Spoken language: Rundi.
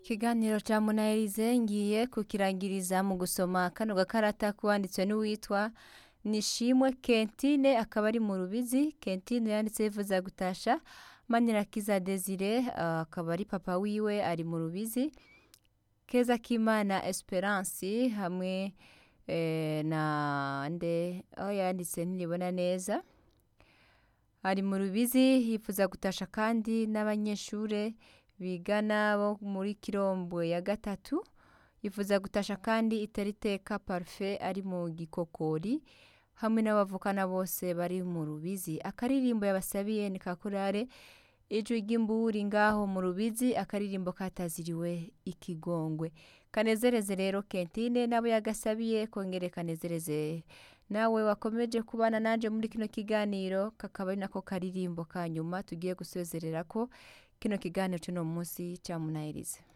Ikiganiro ca Munaherize ngiye kukirangiriza mu gusoma kano gakarata kwanditswe n'uwitwa Nishimwe Kentine akaba ari mu Rubizi Kentine yanditse yifuza gutasha Manirakiza Desire akaba ari papa wiwe ari mu Rubizi Keza Kimana Esperance hamwe eh, na nde aho yanditse ntiribona neza ari mu Rubizi yifuza gutasha kandi n'abanyeshure bigana bo muri Kirombwe ya gatatu yifuza gutasha kandi Iteriteka Parfait ari mu Gikokori hamwe n'abavukana bose bari mu Rubizi akaririmbo yabasabiye ni kakurare ijwi ry'imburi ngaho mu Rubizi akaririmbo kataziriwe ikigongwe kanezereze rero Kentine nabo yagasabiye kongere kanezereze nawe wakomeje kubana nanje muri kino kiganiro kakaba ari nako karirimbo ka nyuma tugiye gusezerera ko kino kiganiro c'uno munsi ca Munahirize